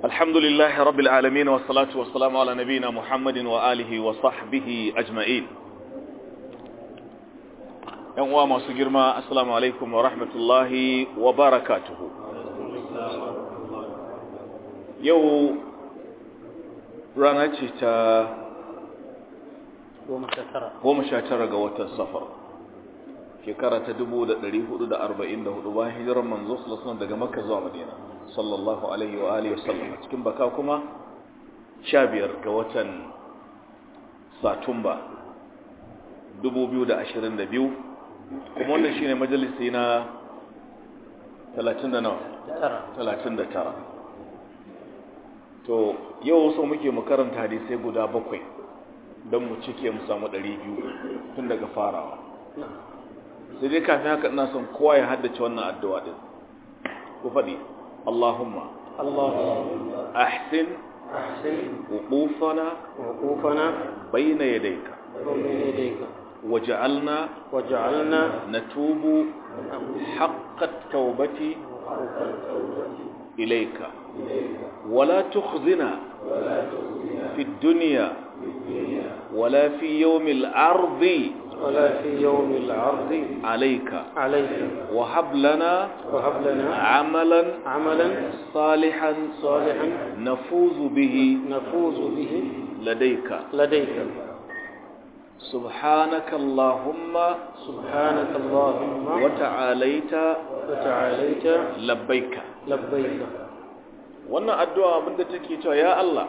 الحمد لله رب العالمين والصلاة والسلام على نبينا محمد وآله وصحبه أجمعين يوم ما سجرما السلام عليكم ورحمة الله وبركاته يو رانتي تا goma sha tara ga watan safar shekara ta dubu da ɗari hudu da arba'in da hudu bayan hijirar manzo sallallahu daga makka zuwa madina sallallahu alaihi wa alihi wasallam cikin baka kuma sha biyar ga watan satumba dubu biyu da ashirin da biyu kuma wannan shine majalisi na talatin da nawa talatin da tara to yau so muke mu karanta hadisai guda bakwai don mu cike mu samu ɗari biyu tun daga farawa sai dai kafin haka ina son kowa ya haddace wannan addu'a din ku faɗi Allahumma Allahumma ahsin ahsin wuqufana wuqufana bayna yadayka bayna yadayka waj'alna waj'alna natubu haqqa at-taubati ilayka wala tukhzina fi ad-dunya ولا في يوم العرض ولا في يوم العرض عليك عليك وهب لنا وهب لنا عملا عملا صالحا صالحا نفوز به نفوز به لديك لديك سبحانك اللهم سبحانك اللهم وتعاليت وتعاليت لبيك لبيك wannan addu'a abinda take cewa ya Allah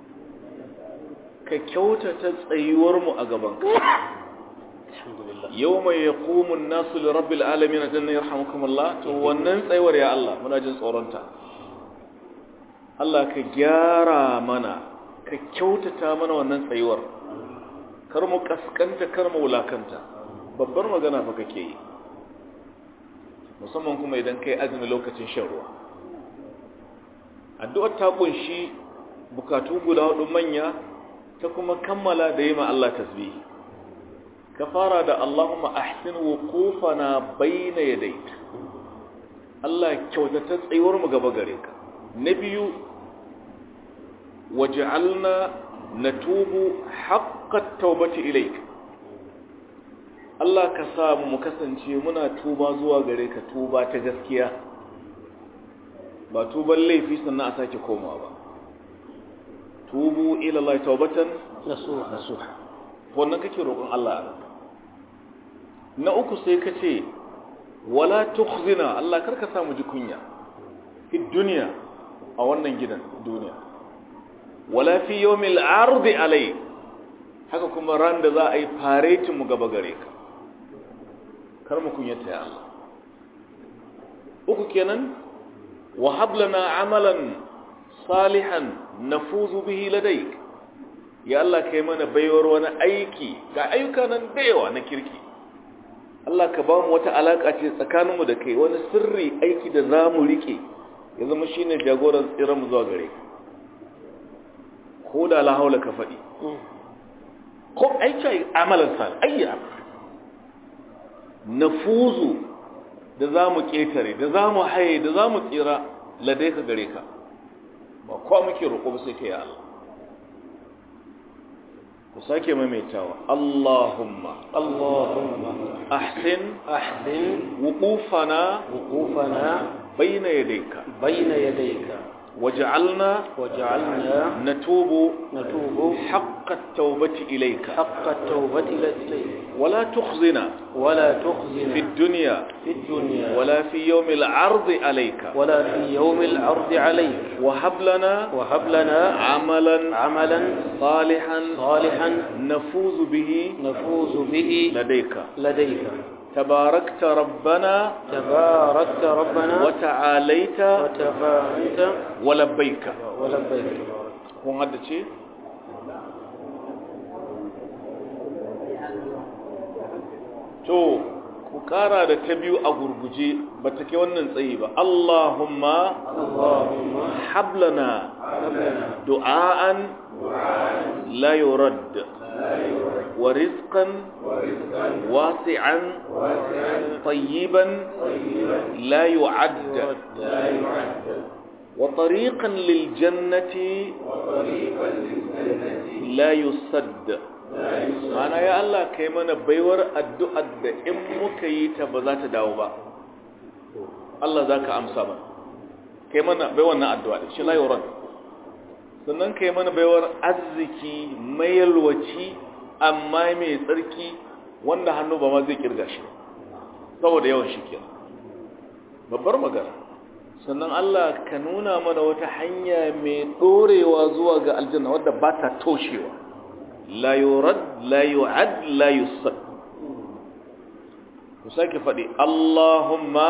ka kyautata tsayuwarmu a gabanka alhamdulillah yau mai ya kumun nasu da rabbil alamin a jannan yarhamukumullah to wannan tsayuwar ya Allah muna jin tsoronta Allah ka gyara mana ka kyautata mana wannan tsayuwar kar mu kaskanta kar mu wulakanta babbar magana fa kake yi musamman kuma idan kai azumi lokacin shan ruwa addu'ar ta kunshi bukatu guda hudu manya ta kuma kammala da yi ma Allah tasbihi ka fara da Allahumma ahsin wuqufana bayna yadayk Allah kyautata tsayuwar mu gaba gare ka na biyu waj'alna natubu haqqat tawbati ilayk Allah ka sa mu kasance muna tuba zuwa gare ka tuba ta gaskiya ba tuban laifi sannan a sake komawa ba tubu ila Allah taubatan nasuha nasuha wannan kake roƙon Allah a na uku sai ka ce wala tukhzina Allah karka samu ji kunya fi duniya a wannan gidan duniya wala fi yawmil ardi alai haka kuma ran da za a yi faretin mu gaba gare ka kar mu kunyata ya Allah uku kenan wa hablana amalan salihan nafuzu bihi ladayk ya Allah kai mana baiwar wani aiki ga ayyuka nan da yawa na kirki Allah ka ba mu wata alaka ce tsakaninmu da kai wani sirri aiki da za mu rike ya zama shine jagoran tsiran mu zuwa gare ka ko da la haula ka faɗi ko aiki amalan salih ayya nafuzu da za mu ƙetare da za mu haye da za mu tsira ladai ka gare ka ba kowa muke roƙo ba sai ka yi Allah ku sake maimaitawa Allahumma Allahumma ahsin ahsin wuqufana wuqufana bayna yadayka bayna yadayka waj'alna waj'alna natubu natubu haqqa at-tawbati ilayka حق التوبة إليك ولا تخزنا ولا في تخزنا الدنيا في الدنيا ولا في يوم العرض عليك ولا في يوم العرض عليك وهب لنا وهب لنا عملا عملا صالحا صالحا نفوز به نفوز به لديك لديك تباركت ربنا تباركت ربنا وتعاليت وتفاعلت ولبيك ولبيك kun haddace to ku kara da ta biyu a gurguje ba ta ke wannan tsayi ba Allahumma اللهم hablana du'aan la yurad wa rizqan wasi'an tayyiban la yu'add wa tariqan lil jannati la yusadd mana ya Allah kai mana baiwar addu'ar da in muka yi ta ba za ta dawo ba Allah za ka amsa ba kai mana bai wannan addu'a da shi la yurad sannan kai mana baiwar arziki mai yalwaci amma mai tsarki wanda hannu ba ma zai kirga shi saboda yawan shi ke babbar magana sannan Allah ka nuna mana wata hanya mai ɗorewa zuwa ga aljanna wadda ba ta toshewa la yurad la yu'ad la yusad ku sake faɗi Allahumma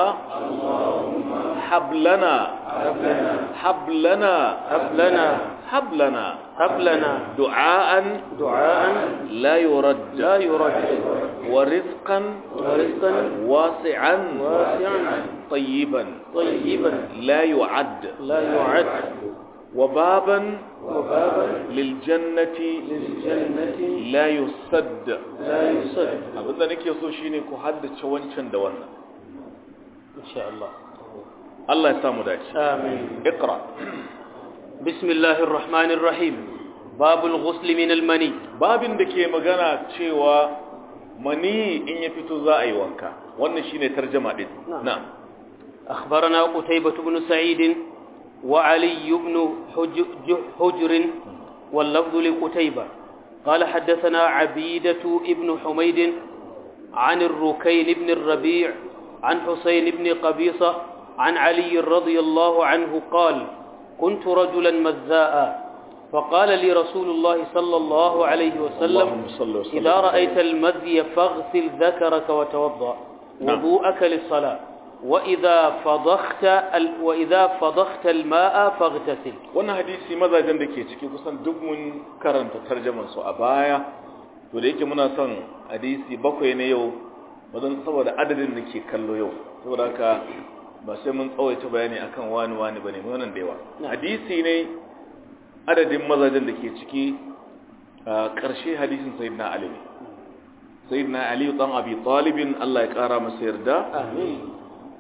hablana hablana hablana hablana hablana du'aan du'aan la yurad la yurad wa rizqan wa rizqan wasi'an wasi'an طيبا طيبا لا يعد لا يعد وبابا وبابا للجنة للجنة لا يسد لا يسد abinda nake so shine ku haddace wancan da wannan إن شاء الله Allah ya samu dace آمين اقرا بسم الله الرحمن الرحيم باب الغسل من المني babin da ke magana cewa mani in ya fito za a yi wanka wannan shine tarjuma din Na'am. na'am أخبرنا قتيبة بن سعيد وعلي بن حج- ج- حجر واللفظ لقتيبة قال حدثنا عبيدة بن حميد عن الركين بن الربيع عن حسين بن قبيصة عن علي رضي الله عنه قال كنت رجلا مزاء فقال لي رسول الله صلى الله عليه وسلم اللهم صل وسلم إذا رأيت المذي فاغسل ذكرك وتوضأ نعم. وضوءك للصلاة وإذا فضخت ال... وإذا فضخت الماء فاغتسل wannan hadisi mazajen da ke ciki kusan duk mun karanta tarjaman su a baya to da yake muna son hadisi bakwai ne yau wajen saboda adadin da ke kallo yau saboda haka ba sai mun tsawaita bayani akan wani wani bane mun wannan da yawa hadisi ne adadin mazajen da ke ciki a ƙarshe hadisin sayyidina ali ne sayyidina ali dan abi talibin Allah ya kara masa yarda آمين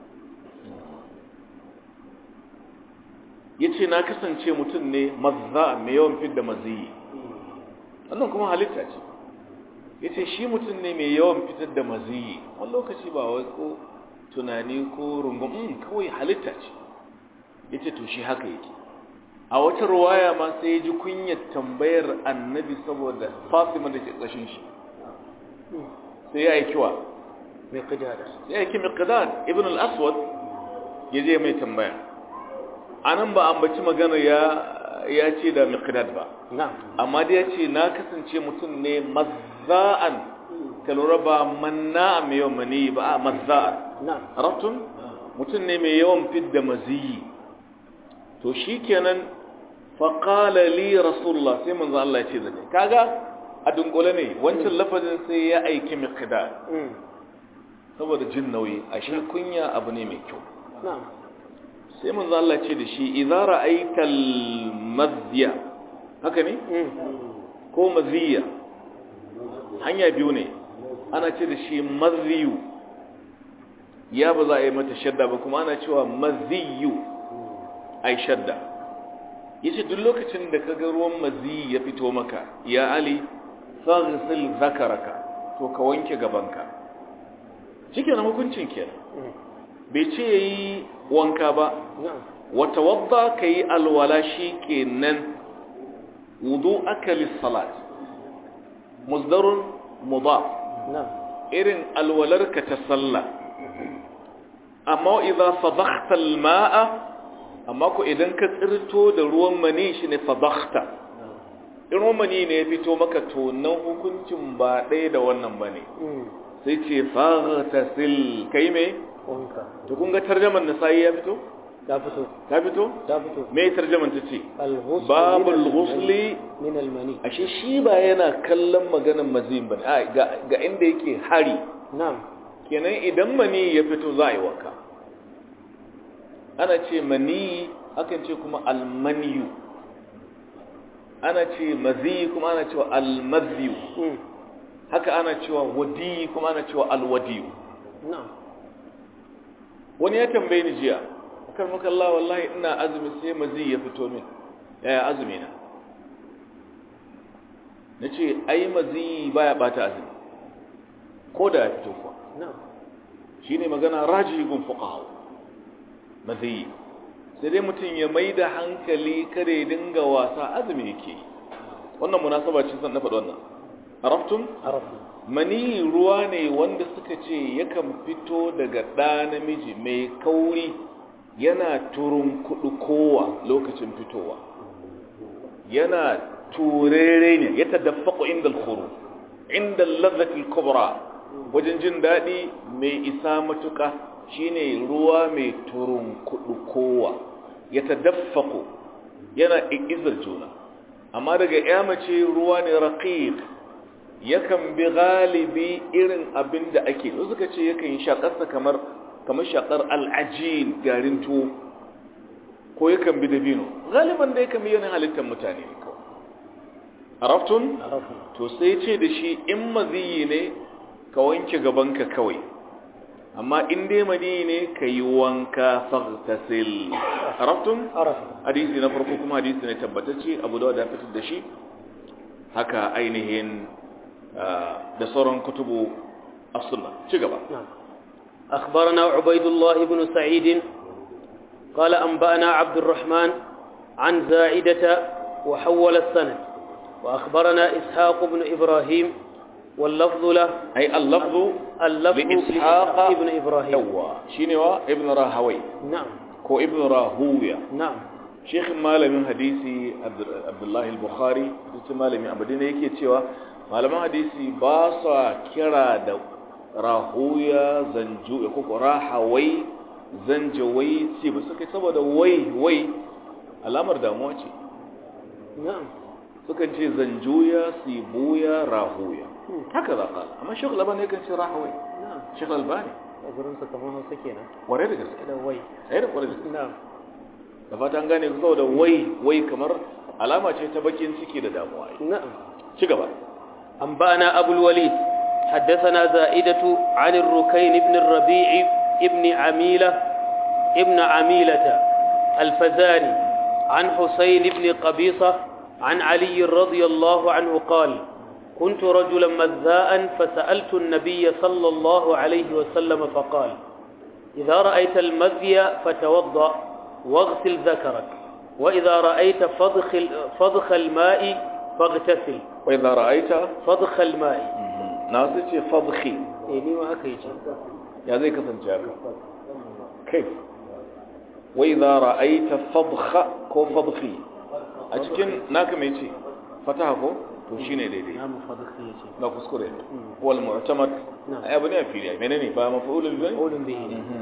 ya ce na kasance mutum ne mazza mai yawan fidda maziyi wannan kuma halitta ce ya ce shi mutum ne mai yawan fitar da maziyi wani lokaci ba wai ko tunani ko rungun mm, kawai halitta ce ya ce to shi haka yake a wata ruwaya ma sai ya ji kunyar tambayar annabi saboda fatima da ke ƙashin shi sai ya yi kiwa مقدار sai ya yi miqdad ibn al-aswad ya je mai tambaya anan ba ambaci magana ya ya ce da miqdad ba نعم amma dai ya ce na kasance mutum ne mazza'an ka lura ba manna mai yawan mani ba a mazza'an نعم arabtun mutum ne mai yawan fidda maziyi to shikenan faqala li rasulullah sai manzo Allah ya ce da ni kaga a dunkule ne wancan lafazin sai ya aiki miqdad مم. saboda jin nauyi ashe kunya abu ne mai kyau نعم sai manzo Allah ce da shi idza ra'aytal madhiya haka ne مم. ko maziya hanya biyu ne ana ce da shi maziyu ya ba za a yi mata shadda ba kuma ana cewa maziyu ai shadda yace duk lokacin da kaga ruwan maziyi ya fito maka ya ali faghsil zakaraka to ka wanke gabanka shikenan hukuncin kenan مم. bai ce yayi wanka ba نعم wata wadda ka yi alwala shi ke nan wudu aka lissalat musdarun mudaf نعم irin alwalarka ta sallah amma idan fadakhta alma'a amma ko idan ka tsirto da ruwan mani shi ne fadakhta in ruwan mani ne ya fito maka to nan hukuncin ba ɗaya da wannan bane مم. sai ce faghtasil kai me wanka to kun ga tarjaman nasa'i ya fito ta fito ta fito ta fito me tarjaman ta ce al-ghusl babul min al-mani. ghusli min al-mani ashe shi ba yana kallon maganar mazin bane a ga ga inda yake hari na'am kenan idan mani ya fito za a yi wanka ana ce mani akan ce kuma almaniyu ana ce mazi kuma ana cewa almaziyu Mm. haka ana cewa wadi kuma ana cewa alwadiyu na'am wani ya tambaye ni jiya akar maka Allah wallahi ina azumi sai mazi ya fito min yaya azumi na na ce ai mazi baya bata azumi ko da ya fito kuwa shi ne magana rajigun fuqaha mazi sai dai mutum ya mai da hankali kare dinga wasa azumi yake wannan munasaba ce san na faɗi wannan araftum mani ruwa ne wanda suka ce yakan fito daga ɗa namiji mai kauri yana turun kudu kowa lokacin fitowa yana turere ne ya tadaffaku inda al-khuru inda al kubra wajen jin daɗi mai isa matuƙa shine ruwa mai turun kudu kowa ya tadaffaku yana izar juna amma daga ya mace ruwa ne raqiq yakan bi galibi irin abin da ake suka ce yakan yi shakarsa kamar kamar shakar al'ajin garin tuwo ko yakan bi dabino galiban da yakan bi yanayin halittar mutane ne kawai araftun to sai ce da shi in maziyi ne ka wanke gabanka kawai amma in dai mani ne ka yi wanka fagtasil araftun hadisi na farko kuma hadisi ne tabbatacce abu da ya fitar da shi haka ainihin da sauran kutubu as-sunna ci gaba أخبرنا عبيد الله بن سعيد قال أنبأنا عبد الرحمن عن زائدة وحول السند وأخبرنا إسحاق بن إبراهيم واللفظ له أي اللفظ اللفظ لإسحاق ابن إبراهيم يوا شنو ابن راهوي نعم كو ابن راهوية نعم شيخ malamin hadisi Abdullahi al-Bukhari shi malamin abadin yake cewa malaman hadisi ba sa kira da rahuya zanju ko rahawai zanjawai ce ba suka saboda wai wai alamar damuwa ce نعم sukan ce zanjuya sibuya rahuya haka za ka amma shekul albani yakan ce rahawai نعم shekul albani أقولون سكمان سكينة ware da gaske كده وي ai da kware da gaske نعم da fata an gane saboda wai wai kamar alama ce ta bakin ciki da damuwa نعم ci gaba أنبأنا أبو الوليد حدثنا زائدة عن الركين بن الربيع ابن عميلة ابن عميلة الفزاري عن حسين بن قبيصة عن علي رضي الله عنه قال كنت رجلا مذاء فسألت النبي صلى الله عليه وسلم فقال إذا رأيت المذي فتوضأ واغسل ذكرك وإذا رأيت فضخ, فضخ الماء فاغتسل wai za ra'aita فضخ الماء na su ce fadhi إيه ما أكيد ya zai kasance haka kai wai za ra'aita fadha ko fadhi a cikin naka mai ce fataha ko to shine daidai نعم فضخ يجي na kuskure wal mu'tamad Na'am. ai abu ne a fili menene ba maf'ulul bi قول به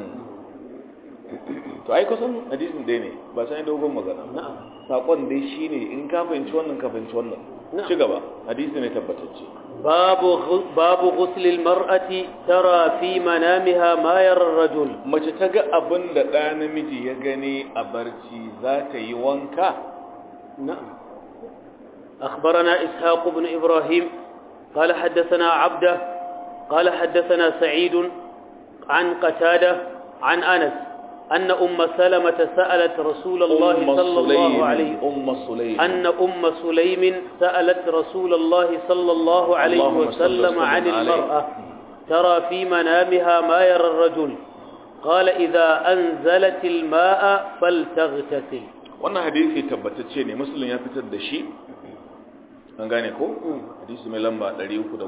to ai kusan hadisin dai ne ba sai dogon magana نعم sakon dai shine in ka fahimci wannan ka fahimci wannan Na'am. ci gaba hadisi ne tabbatacce باب غ- باب غسل المرأة ترى في منامها ما يرى الرجل mace ta ga abin da ɗa namiji ya gani a barci za ta yi wanka نعم أخبرنا إسحاق بن إبراهيم قال حدثنا عبده قال حدثنا سعيد عن قتادة عن أنس أن أم سلمة سألت رسول الله أم صلى الله سليم عليه أم سليم أن أم سليم سألت رسول الله صلى الله عليه اللهم صل وسلم وسلم عن عليه. المرأة ترى في منامها ما يرى الرجل قال إذا أنزلت الماء فلتغتسل wannan hadisi tabbatacce ne musulun ya fitar da shi an gane ko hadisi mai lamba 311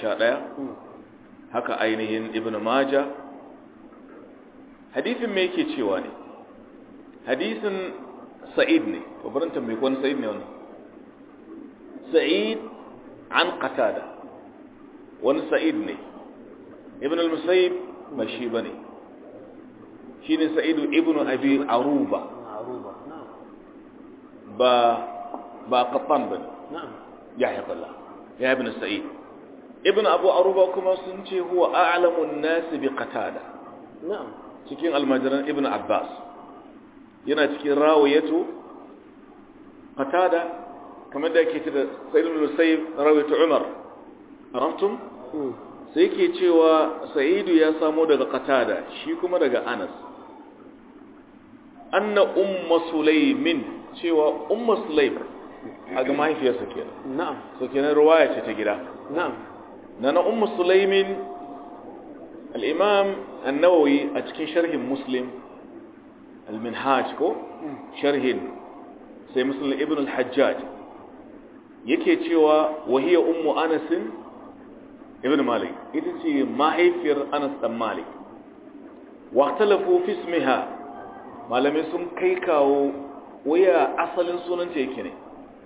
haka ainihin ibn maja hadisin me yake cewa ne hadisin sa'id ne babarin tambayi ko wani sa'id ne wannan sa'id an qatada wani sa'id ne ibn al-musayyib ba shi bane shine sa'idu ibn abi aruba معروفة نعم ba ba qattan bane نعم yahya billah ya ibn sa'id ibn abu aruba kuma sun ce huwa a'lamun nas bi qatada نعم cikin almajiran ibn abbas yana cikin rawayatu qatada kamar da yake ce da sa'id ibn musayyib rawayatu umar arabtum مم. sai yake cewa sa'idu ya samo daga qatada shi kuma daga anas anna umma sulaimin cewa umma sulaim a ga mahaifiyarsa kenan na'am so kenan ruwaya ce ta gida na'am na na umma sulaimin al-imam an-nawawi a cikin sharhin muslim al-minhaj ko sharhin sai muslim ibn al-hajjaj yake cewa wahiya ummu anas ibn malik ita ce mahaifiyar anas dan malik waqtalafu fi ismiha malamai sun kai kawo waya asalin sunanta yake ne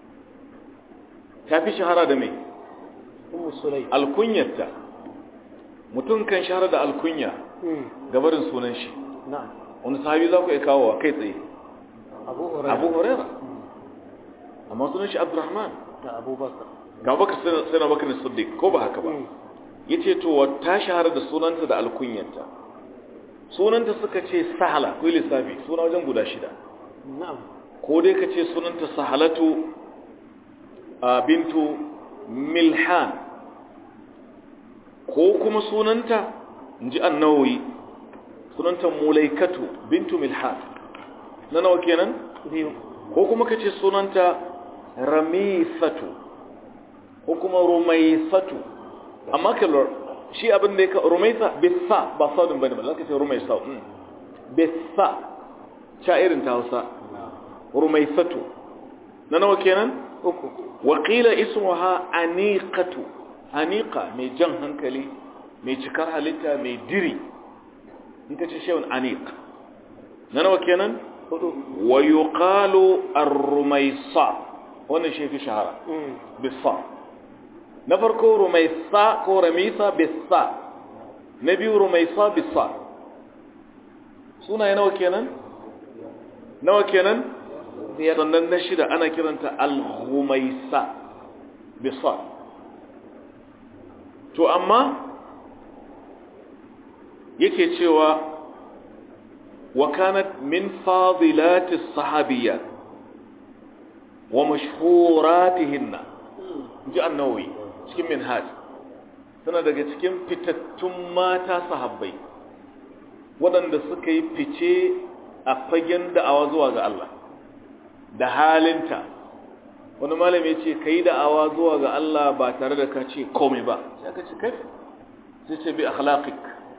ta fi shahara da mai ummu sulaim alkunyarta mutum kan shahara da alkunya gabarin sunan shi na'am wani sahabi za ku iya kawo kai tsaye abu hurairah abu huraira amma sunan shi abdurrahman da abubakar ga baka sai na bakar siddiq ko ba haka ba yace to ta shahara da sunanta da alkunyarta sunanta suka ce sahala ko lissafi suna wajen guda shida na'am ko dai ka ce sunanta sahalatu a bintu milhan ko kuma sunanta in ji annawoyi sunanta mulaikatu bintu milhan na nawa kenan biyu ko kuma ka ce sunanta ramisatu ko kuma rumaisatu amma kalor shi abin da ya ka rumaisa bisa ba saudin bane ba za ka ce rumaisa mm. bisa sha irin ta hausa rumaisatu na nawa kenan uku waƙila ismuha aniqatu aniqa mai jan hankali mai cikar halitta mai diri in ka ce shewun aniq na nawa kenan hudu wa yuqalu ar-rumaisa wannan shi fi shahara bisa na farko rumaisa ko ramisa bisa na biyu rumaisa bisa sunaye nawa kenan nawa kenan biyar sannan na shida ana kiranta al-ghumaisa bisa to amma yake cewa wa kanat min fadilati sahabiyya wa mashhuratihinna ji annawi cikin minhaj tana daga cikin fitattun mata sahabbai waɗanda suka yi fice a fagen da'awa zuwa ga Allah da halinta wani malami ya ce ka yi da'awa zuwa ga Allah ba tare da ka ce komai ba sai aka ce kai sai ce bi akhlaqik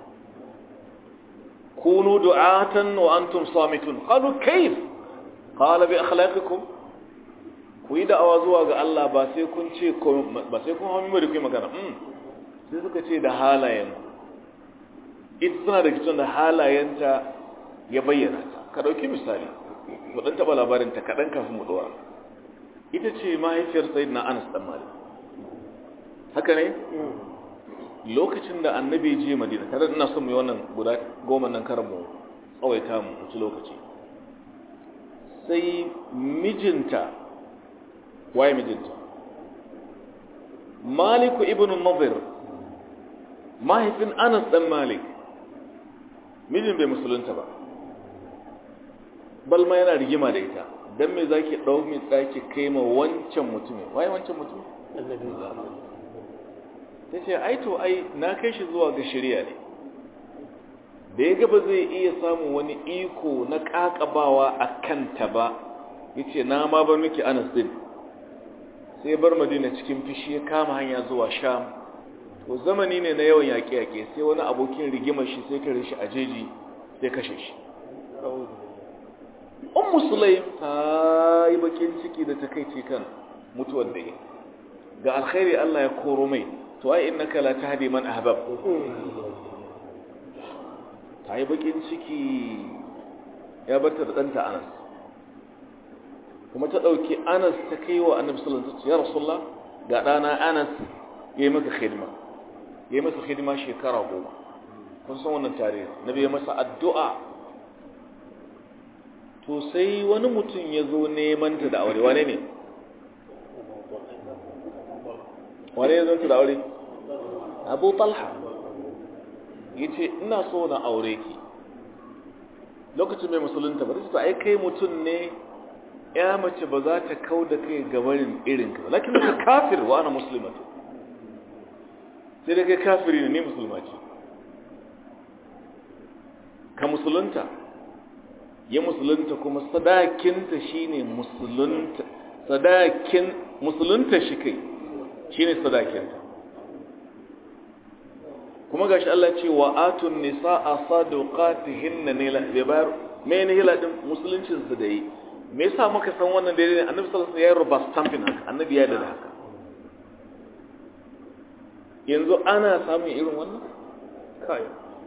kunu du'atan wa antum samitun qalu kayf qala bi akhlaqikum ku yi da'awa zuwa ga Allah ba sai kun ce komai ba sai kun hawo mai magana mm sai suka ce da halayen ita suna da kitson da halayenta ya bayyana ta ka dauki misali mu dan taba labarin ta kadan kafin mu dora ita ce mahaifiyar sayyidina Anas dan Malik haka ne lokacin da annabi je Madina tare da ina son mu yi wannan guda goma nan karan mu tsawaita mu ci lokaci sai mijinta waye mijinta Maliku ibn Nadir mahaifin Anas dan Malik mijin bai musulunta ba balma yana rigima da ita dan me zaki dau mi tsaki kai ma wancan mutumin waye wancan mutumin annabi tace ai to ai na kai shi zuwa ga shari'a ne da ya ga ba zai iya samun wani iko na kakabawa a kanta ba yace na ma bar miki Anas din sai bar Madina cikin fishi ya kama hanya zuwa Sham to zamani ne na yawan yaƙe-yaƙe sai wani abokin rigimar shi sai kare shi a jeji sai kashe shi ummu sulaim ta yi bakin ciki da takaici kan mutuwar da ya ga alkhairi Allah ya koro mai to ai innaka la tahdi man ahbab ta yi bakin ciki ya barta da ɗanta Anas kuma ta ɗauki Anas ta kai wa Annabi sallallahu alaihi wasallam ya Rasulullah ga ɗana Anas yayi maka khidma yayi masa khidma shekara goma kun san wannan tarihi nabi ya masa addu'a to sai wani mutum ya zo neman ta da aure wane ne wane ya zo ta da aure abu talha ya ce ina so na aure ki lokacin mai musulunta ba ta ai kai mutum ne ya mace ba za ta kau da kai gabarin irinka ba lakin ka kafir wa ana musulmatu sai da kai kafiri ne ni musulma ce ka musulunta ya musulunta kuma sadakinta shine musulunta sadakin musulunta shi kai shine sadakinta kuma gashi Allah ce wa atun nisaa sadaqatihinna ne la bai bayar me ne hila din musuluncin su da yi me yasa muka san wannan daidai ne annabi sallallahu alaihi wasallam ya ruba stamping haka annabi ya da haka yanzu ana samun irin wannan kai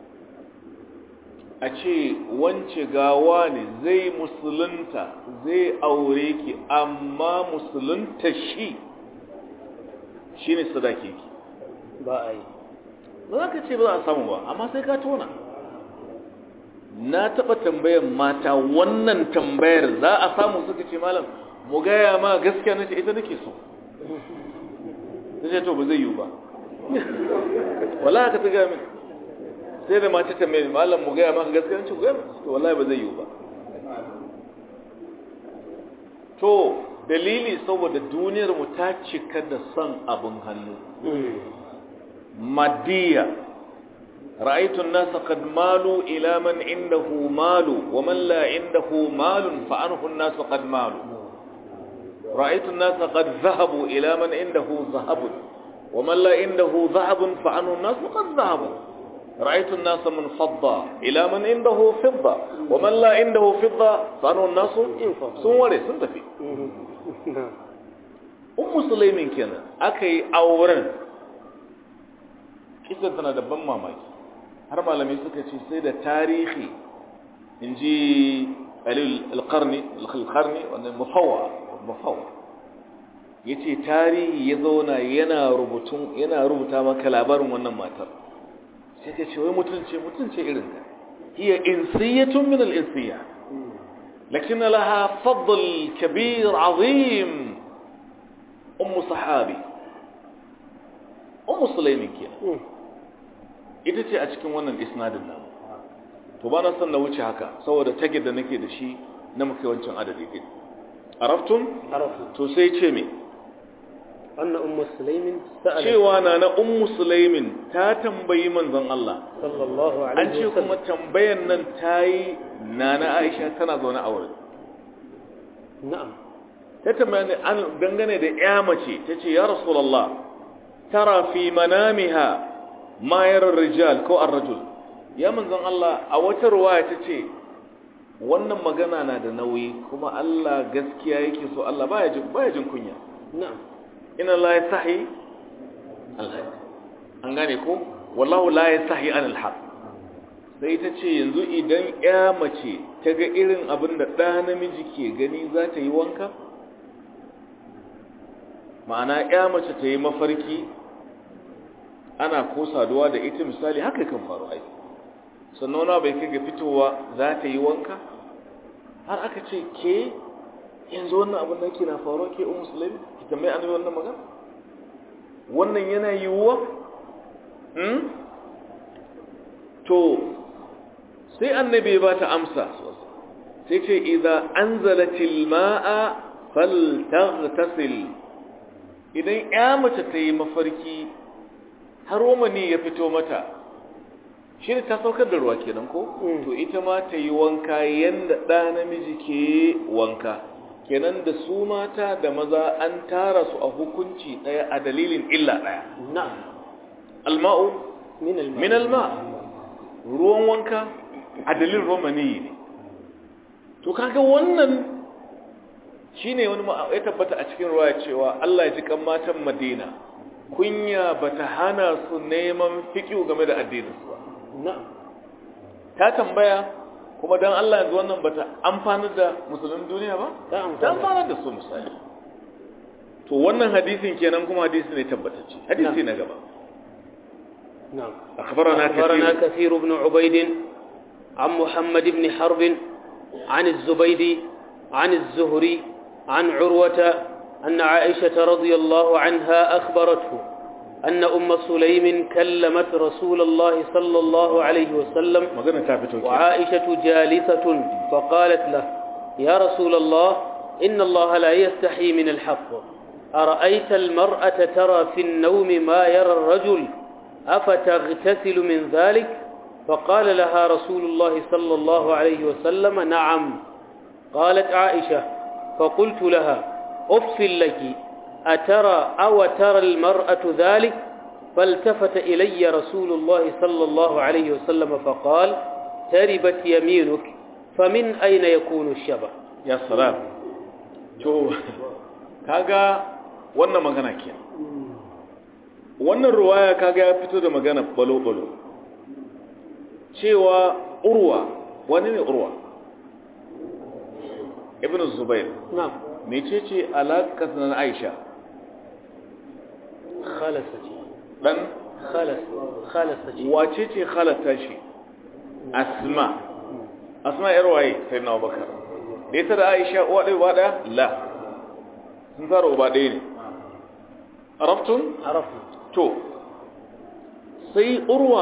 a ce wance gawa ne zai musulunta zai aure ki amma musulunta shi shi ne sadaki ki ba a yi ba za ka ce ba za a samu ba amma sai ka tona na taɓa tambayar mata wannan tambayar za a samu suka ce malam mu gaya ma gaskiya na ce ita nake so ta ce to ba zai yiwu ba wala ka ta gaya min sai da mace ta mai malam mu gaya maka gaskiya ce gaya to wallahi ba zai yiwu ba to dalili saboda duniyar mu ta cika da son abin hannu maddiya ra'aytu an-nasa qad malu ila man indahu malu wa man la indahu malun fa anhu an-nasu qad malu ra'aytu an-nasa qad dhahabu ila man indahu dhahabun wa man la indahu dhahabun fa anhu an-nasu qad dhahabu رأيت الناس من فضة إلى من عنده فضة ومن لا عنده فضة فأنه الناس سنوري سنتفي أم سليم كنا أكي أورن kisan tana da ban mamaki har malamai suka ce sai da tarihi in ji alƙarni alƙarni wannan mafawa mafawa ya ce tarihi ya zauna yana rubuta maka labarin wannan matar sai ka ce wai mutunce mutunce irin ka hiya insiyatun min al-insiya lakin laha fadl kabir azim um sahabi um sulaimin kenan ita ce a cikin wannan isnadin nan to ba na san na wuce haka saboda tagid da nake da shi na muke wancan adadi din araftun to sai ce me أن أم سليم سألت cewa na na ummu sulaimin ta tambayi manzon Allah صلى الله an عليه ce kuma وسلم tambayan nan ta yi na na aisha tana zaune a wurin نعم ta tambaya ne an dangane da ya mace ta ce ya rasulallah tara fi manamiha mayar rijal ko ar-rajul ya manzon Allah a wata ruwaya ta ce wannan magana na da nauyi kuma Allah gaskiya yake so Allah baya jin baya jin kunya نعم inna la yasahi al-haq an gane ko wallahu la yasahi an al-haq sai ta ce yanzu idan ya mace ta ga irin abin da ɗa namiji ke gani za ta yi wanka ma'ana ya mace ta yi mafarki ana ko saduwa da ita misali haka kan faru ai sannan wani bai kai ga fitowa za ta yi wanka har aka ce ke yanzu wannan abin da ke na faruwa ke un musulmi ki tambayi annabi wannan magana wannan yana yiwuwa hmm? to sai annabi ba ta amsa sai ce idan anzalatil ma'a faltaghtasil idan ya mace ta yi mafarki har romani ya fito mata shi ne ta saukar da ruwa kenan ko Mm. to ita ma ta yi wanka yanda ɗa namiji ke wanka kenan da su mata da maza an tara su a hukunci ɗaya a dalilin illa ɗaya نعم alma'u من الماء min alma ruwan wanka a dalilin romani ne to kaga wannan shine wani ma- ya tabbata a cikin ruwa cewa Allah ya ji kan matan Madina kunya bata hana su neman fiqhu game da addinin su ba نعم ta tambaya kuma dan Allah yanzu wannan bata amfanar da musulmin duniya ba ta amfana. ta amfanar da su misali to wannan hadisin kenan kuma hadisi ne tabbatacce hadisi na gaba نعم أخبرنا أخبرنا كثير كثير بن عبيد عن محمد بن حرب عن الزبيدي عن الزهري عن عروة أن عائشة رضي الله عنها أخبرته أن أم سليم كلمت رسول الله صلى الله عليه وسلم magana ta fito ke وعائشة جالسة فقالت له يا رسول الله إن الله لا يستحي من الحق أرأيت المرأة ترى في النوم ما يرى الرجل أفتغتسل من ذلك فقال لها رسول الله صلى الله عليه وسلم نعم قالت عائشة فقلت لها أف لك أترى أو ترى المرأة ذلك فالتفت إلي رسول الله صلى الله عليه وسلم فقال تربت يمينك فمن أين يكون الشبه ya salam to kaga wannan magana ke wannan ruwaya kaga ya fito da magana balo-balo cewa urwa wani ne urwa ibn zubair نعم mecece alaƙar na aisha خالصتي dan خالص خالصتي wace ce halatta shi asma asma yar waye sai na bakar da ita da aisha uwa ɗaya uba ɗaya la sun fara uba ɗaya ne araftun عرفنا to sai urwa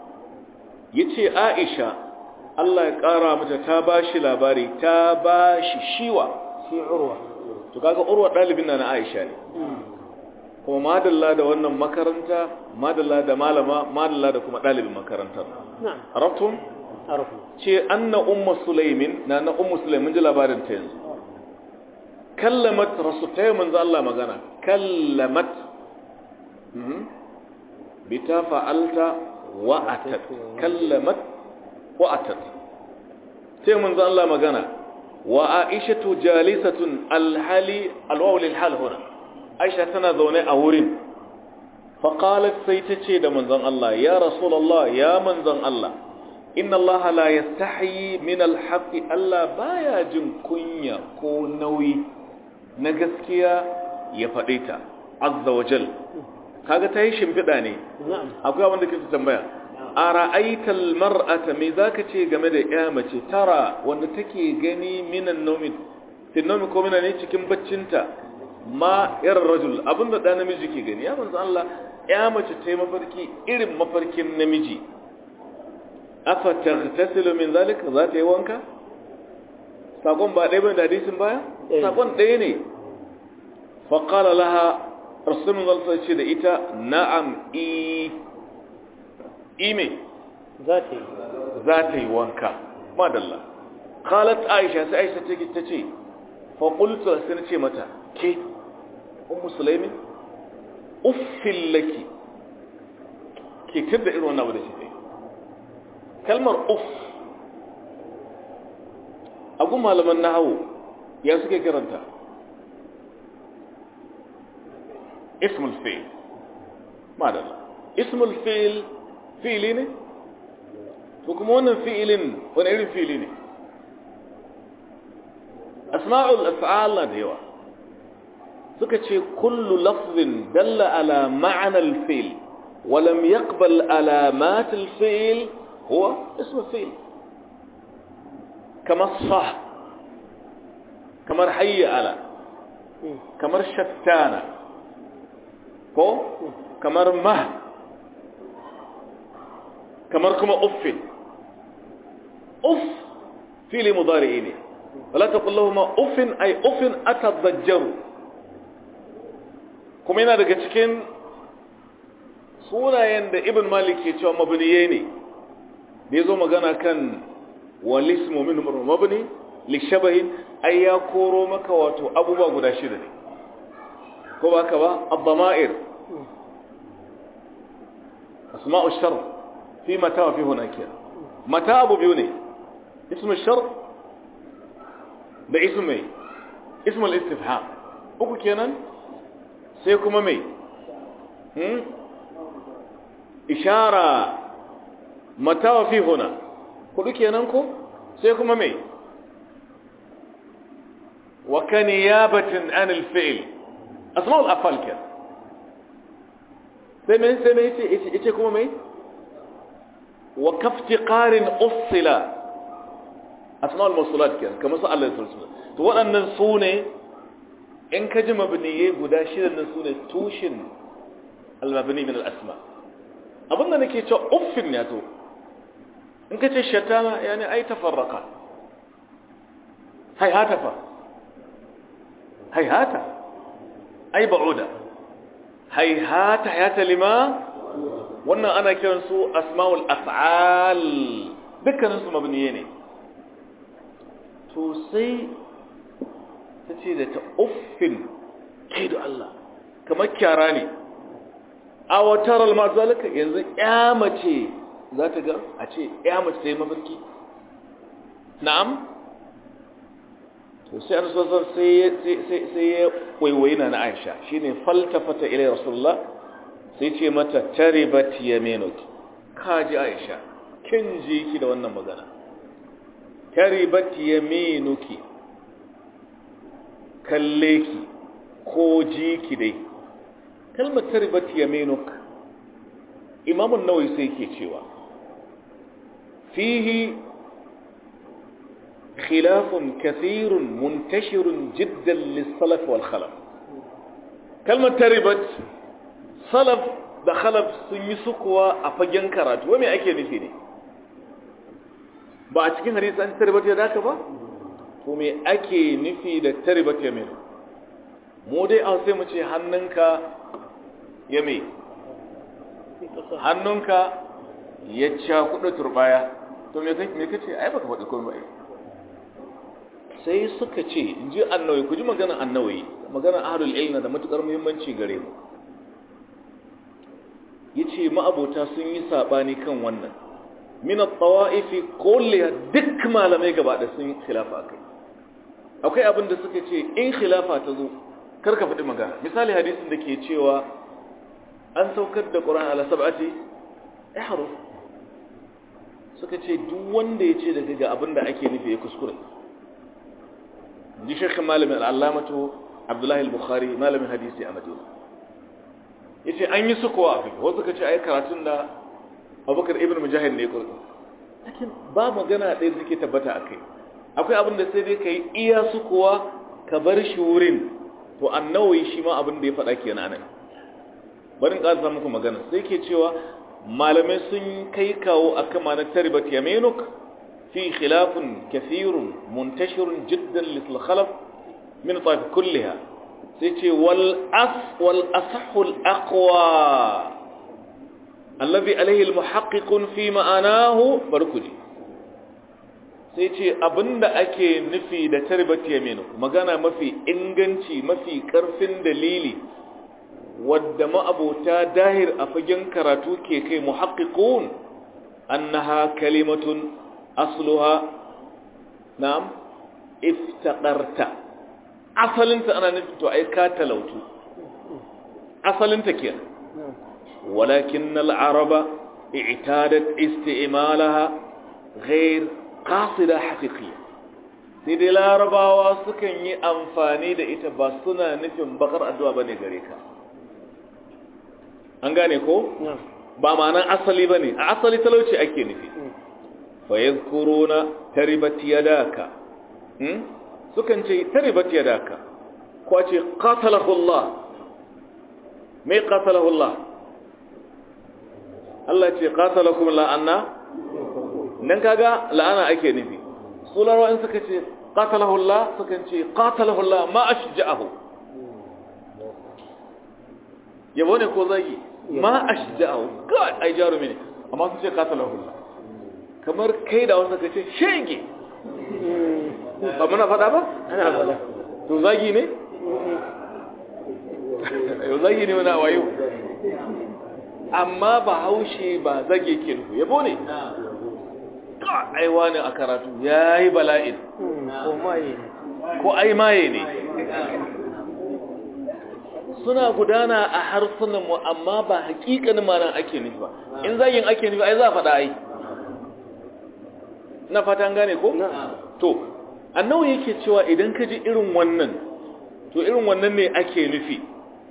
ya ce aisha Allah ya ƙara mata ta ba shi labari ta ba shi shiwa في عروة to kaga urwa ɗalibin na na aisha ne kuma madalla da wannan makaranta madalla da malama madalla da kuma ɗalibin makarantar نعم araftun عرفنا ce anna umma sulaimin na na ummu sulaimin ji labarin ta yanzu kallamat rasu ta yi manzo Allah magana kallamat Mhm. bi ta fa'alta wa atat kallamat wa atat sai manzo Allah magana wa aishatu jalisatun alhali alwaw lil hal huna aisha tana zaune a wurin faqalat sai ta ce da manzon Allah ya rasulullah ya manzon Allah inna Allah la yastahi min alhaqi Allah baya jin kunya ko nauyi na gaskiya ya faɗe ta azza wa jal kaga ta yi shimfiɗa ne نعم akwai abin da ke tambaya a ra'aital mar'ata me zaka ce game da ya mace tara wanda take gani minan nomi fi nomi ko mina ne cikin baccinta ma irin rajul abinda da namiji ke gani ya manzo Allah ya mace ta yi mafarki irin mafarkin namiji afa taghtasilu min zalika za ta yi wanka sakon ba ɗaya bane da hadisin baya Eh. sakon ɗaya ne fa qala laha rasulun zalsa ce da ita na'am i ime ذاتي za ta yi wanka madalla qalat aisha sai aisha take ta ce fa qultu sai na ce mata ke ummu sulaimin uffil laki ke tada irin wannan abu da shi kalmar uff agu malaman nahawu ya suke karanta ismul fi'l madalla ismul fi'l fi'li ne to kuma wannan fi'ilin wani irin fi'ili ne asma'ul af'al da yawa suka ce kullu lafzin dalla ala ma'ana al-fi'l wa lam yaqbal alamat al-fi'l huwa ismu fi'l kama sah kamar hayya ala kamar shattana ko kamar mah kamar kuma uffin uff fili mudari'i ne wala taqul lahum uffin ay uffin atadajjaru kuma yana daga cikin sunayen da ibn malik ke cewa mabniye ne da yazo magana kan walismu min mabni li shabahin ay ya koro maka wato abubuwa guda shida ne ko ba ka ba ad-dama'ir asma'u shart في متى وفي هناك متى أبو بيوني اسم الشرط ده اسم ايه اسم الاستفهام uku kenan sai kuma mai hmm? ishara mata wa fi huna hudu kenan ko sai kuma mai wa ka niyabatin an alfi'il asma'ul afal kenan sai mai sai mai yace kuma mai وكافتقار أصل أسماء الموصولات كده كما سأل الله سبحانه وتعالى to waɗannan su ne in ka ji mabniye guda shirin nan su ne tushen almabni min al'asma abinda nake cewa uffin ya to in ka ce shatana yani ai tafarraka haihata fa haihata ai ba'uda haihata hayata lima wannan ana kiran su asma'ul af'al dukkanin su mabniye ne to sai ta ce da ta uffin kai da Allah kamar kyara ne a watar almazalika yanzu ya mace za ta ga a ce ya mace ta yi mafarki na'am to sai an sosar sai ya waiwayi na na aisha shi ne faltafata ilai rasulullah sai ce mata taribat yaminuki kaji aisha kin ji ki da wannan magana taribat yaminuki kalle ki ko ji ki dai kalmar taribat yaminuk imamun nawawi sai ke cewa fihi خلاف كثير منتشر جدا للسلف والخلف كلمة تربت سلف da khalaf sun yi sukuwa a fagen karatu wai me ake nufi ne ba a cikin hadisi an tarbat ya daka ba to me ake nufi da tarbat ya mino mu dai a sai mu ce hannunka ya me hannunka ya ca kuɗa turbaya to me kace ai baka faɗi komai ba sai suka ce in ji annawi ku ji maganar annawi maganar ahlul ilmi da matukar muhimmanci gare mu yace ma'abota sun yi sabani kan wannan min at-tawa'ifi kulliha duk malamai gaba da sun khilafa kai akwai abin da suka ce in khilafa ta zo karka faɗi magana misali hadisin da ke cewa an saukar da Qur'an ala sab'ati ihruf suka ce duk wanda ya ce daga ga abin da ake nufi ya kuskure ji shekhin malamin al'allamatu abdullahi al-bukhari malamin hadisi a madina ya ce an yi sukowa a fi wasu ka ce a yi karatun da abubakar ibn mujahid ne kurɗi lakin ba magana ɗaya suke tabbata a kai akwai abin da sai dai ka yi iya sukowa ka bar shi wurin to annawi shi ma abin da ya faɗa ke nan barin ƙasa muku magana sai ke cewa malamai sun kai kawo a kama na taribat yaminuk في خلاف كثير منتشر جدا للخلف من طائف كلها سيتي والأص والأصح الأقوى الذي عليه المحقق في معناه بركجي سيتي أبند أكي نفي دا تربت يمينه مغانا مفي إنغنشي مفي كرف دليلي wadda ma'abota dahir a fagen karatu ke kai muhakkikun annaha kalimatun asluha na'am iftaqarta asalinta ana nufin to ai ka talautu asalinta kenan walakin al-araba i'tadat isti'malaha ghayr qasida haqiqiyya sai dai larabawa sukan yi amfani da ita ba suna nufin bakar addu'a bane gare ka an gane ko ba ma'anan asali bane a asali talauci ake nufi فيذكرون تربت يداك سكن شيء تربت يداك كواتي قاتله الله ما قاتله الله الله يتي قاتلكم لا أنا ننكاغا لا أنا أكي نبي سولا وإن سكتي قاتله الله سكن شيء قاتله الله ما أشجعه يبوني كوزاي ما أشجعه قال أي جارو مني أما سكتي قاتله الله kamar kai da wanda ka ce shege ba muna faɗa ba? ana faɗa to zagi ne? yau zagi ne wani wayo amma ba haushe ba zage ke nufu yabo ne aiwa ne a karatu ya yi bala'in ko maye ne ko ai maye ne suna gudana a harsunanmu amma ba hakikanin manan ake nufi ba in zagin ake nufi ai za a faɗa ai na fatan gane ko? to annawa yake cewa idan ka ji irin wannan to irin wannan ne ake nufi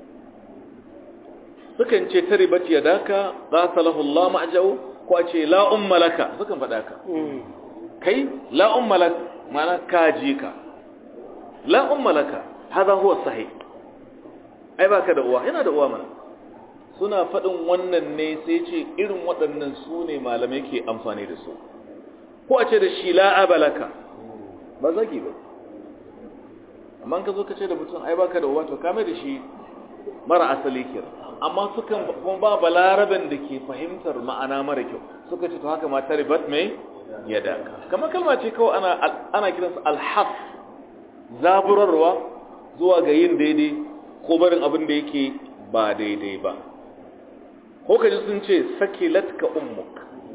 sukan ce ta ribat ya daka qatalahu Allah ma'jahu ko a ce la umma laka sukan faɗa ka kai la umma lak mana ka ji ka la umma laka hada huwa sahih ai baka da uwa yana da uwa mana suna faɗin wannan ne sai ce irin waɗannan su ne malamai ke amfani da su ko a ce da shi la'aba laka ba zagi ba amma ka zo ka ce da mutum ai baka da uwa to kame da shi mara asali ke amma sukan kuma ba balaraben da ke fahimtar ma'ana mara kyau suka ce to haka ma taribat mai yada kamar kalma ce kawai ana ana kiransa alhaf zaburarwa zuwa ga yin daidai ko barin abin da yake ba daidai ba ko kaji sun ce sakilatka ummuk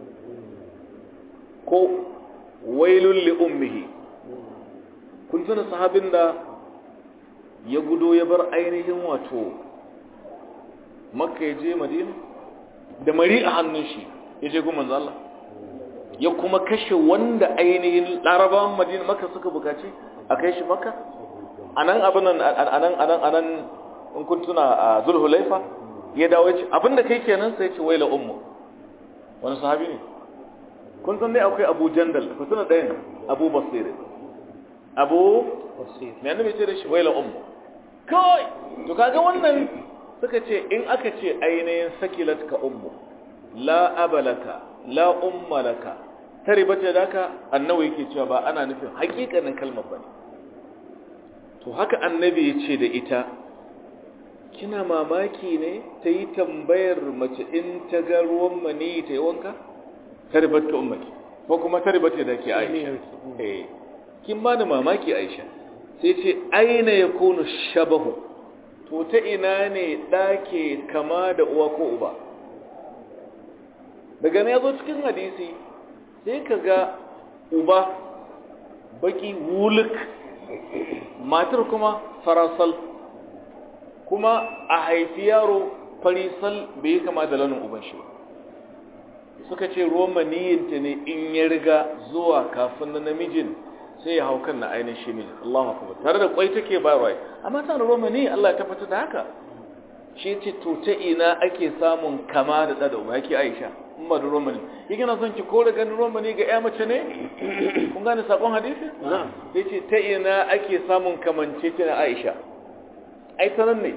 ko wailun li ummihi kun tuna sahabin da ya gudo ya bar ainihin wato makka ya je madina da mari a hannun shi ya je gun manzo Allah ya kuma kashe wanda ainihin larabawan madina makka suka bukaci a kai shi makka anan abin nan anan anan anan in kun tuna a zulhulaifa ya dawo ya ce abinda kai kenan sai ya ce waila ummu wani sahabi ne kun san dai akwai abu jandal ku tuna ɗayan abu basir abu basir me annabi ce da shi waila ummu kai to kaga wannan suka ce in aka ce ainihin sakilat ka ummu la abalaka la umma laka taribata daka annabi yake cewa ba ana nufin hakikanin kalmar bane to haka annabi ya ce da ita kina mamaki ne ta yi tambayar mace in ta ga ruwan mani ta yi wanka taribat ka ummaki ko kuma taribat da ke aisha eh kin ba ni mamaki aisha sai ce aina ya kunu shabahu to ta ina ne ɗake kama da uwa ko uba daga ne ya zo cikin hadisi sai ka ga uba baki wuluk matar kuma farasal kuma a haifi yaro farisal bai kama da launin uban shi ba suka ce ruwan maniyinta ne in ya riga zuwa kafin na namijin sai ya hau kan na ainihin shi mijin Allahu akbar tare da kwai take bayarwa amma ta da ruwan maniyi Allah ya tabbatar da haka shi ce to ta ina ake samun kama da da uba yake Aisha in ba da ruwan maniyi yake na son ki kore ganin ruwan maniyi ga ƴa mace ne kun gane sakon hadisi na'am sai ce ta ina ake samun kamance ta na Aisha ai sanan ne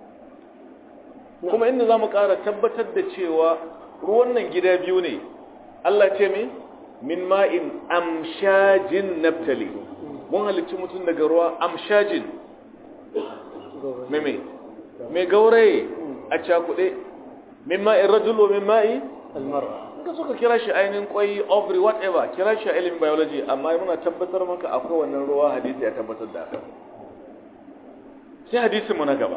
kuma inda zamu ƙara tabbatar da cewa ruwan nan gida biyu ne Allah ce me min ma'in amshajin naftali mun halicci mutum daga ruwa amshajin me me me gauraye a cakuɗe min ma'in rajul wa min ma'i almar'a ka suka kira shi ainihin kwai ovary whatever kira shi a ilimin biology amma muna tabbatar maka akwai wannan ruwa hadisi ya tabbatar da haka sai hadisin mu na gaba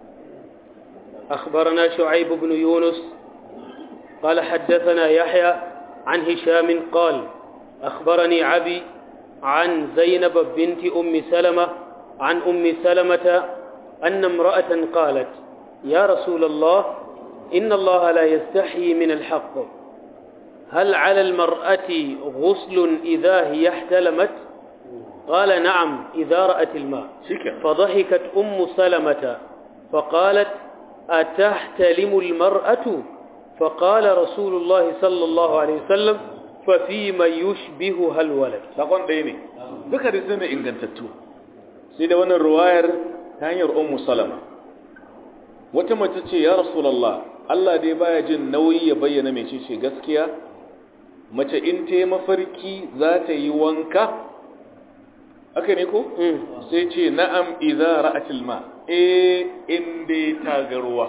أخبرنا شعيب بن يونس قال حدثنا يحيى عن هشام قال أخبرني عبي عن زينب بنت أم سلمة عن أم سلمة أن امرأة قالت يا رسول الله إن الله لا يستحيي من الحق هل على المرأة غسل إذا هي احتلمت قال نعم إذا رأت الماء shike فضحكت أم سلمة فقالت أتحتلم المرأة فقال رسول الله صلى الله عليه وسلم ففيما يشبهها الولد sakon ɗaya ne duka da su ne ingantattu sai da wannan ruwayar ta hanyar ummu salama wata mace ce ya rasulallah Allah dai baya jin nauyi ya bayyana mai ce gaskiya mace in ta yi mafarki za ta yi wanka haka ne ko sai ce na'am idza ra'atil ma eh in dai ta ga ruwa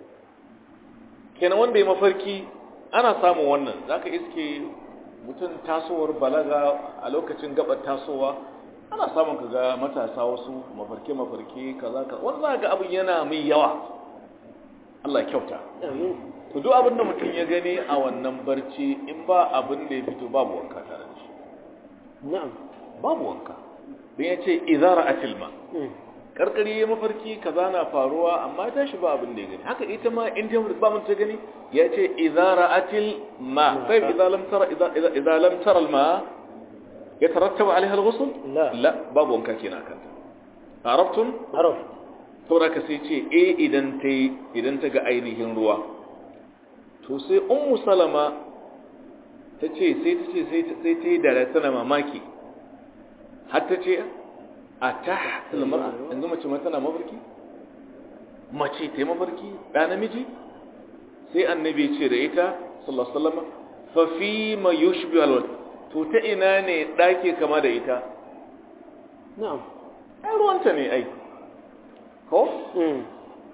kenan wanda ya mafarki ana samun wannan zaka iske mutum tasowar balaga a lokacin gabar tasowa ana samun ka ga matasa wasu mafarke mafarke kaza kaza wanda za ga abin yana mai yawa Allah ya kyauta to duk abin da mutum ya gani a wannan barci in ba abin da ya fito babu wanka tare da shi نعم babu wanka don ya ce izara a tilma karkari ya mafarki kaza na faruwa amma ya tashi ba abin da ya gani haka ita ma in ta ba mun ta gani ya ce izara atil ma kai idza lam tara idza idza lam tara al ma yatarattabu alaiha al ghusl لا la babu wanka kenan kanta arabtum عرف saboda ka sai ce eh idan ta idan ta ga ainihin ruwa to sai ummu salama ta ce sai ta ce sai ta sai ta yi da tana mamaki har ta ce a ta mara yanzu mace ma tana mafarki mace ta yi mafarki ɗa namiji sai annabi ce da ita sallallahu alaihi wasallam fa fi ma yushbi alwal to ta ina ne ɗake kama da ita نعم ai ruwanta ne ai ko مم.